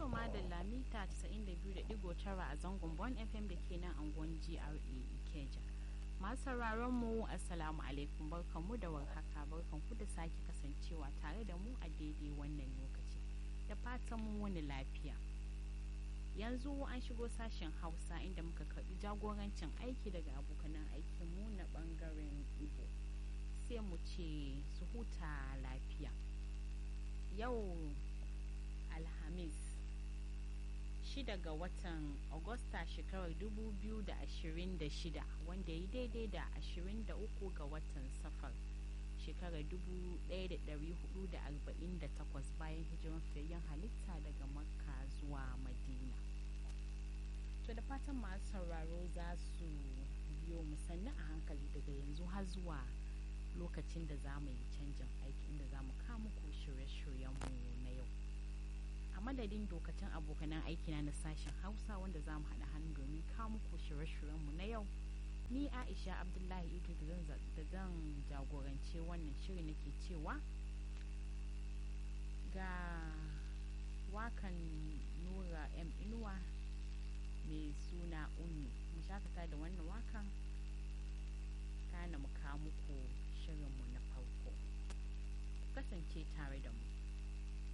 To madalla mita 92.9 a zangon Bon FM da ke nan angon GRA Ikeja. Masu sauraron mu Assalamu alaikum barkanmu da warhaka barkanku da sake kasancewa tare da mu a daidai wannan lokaci. Da fatan mu wani lafiya. Yanzu an shigo sashen Hausa inda muka karbi jagorancin aiki daga abokanan aikinmu na bangaren Igbo. Sai mu ce su huta lafiya. Yau Alhamis shida ga watan Agusta shekarar 2026 wanda ya daidai da 23 ga watan safar shekarar 1448 bayan hijiran fiyayyen halitta daga makka zuwa madina to da fatan masu sauraro za su biyo musanni a hankali daga yanzu har zuwa lokacin da za mu yi canjin aiki inda za mu kawo muku shirye-shiryenmu na yau a madadin dokacin abokanan aikina na sashen hausa wanda za mu haɗa hannu domin kawo muku shirye-shiryenmu na yau ni aisha abdullahi ito da zan jagorance wannan shiri nake cewa ga wakan nura m inuwa mai suna unni mu shakata da wannan wakan kana mu kawo muku shirinmu na farko kasance tare da mu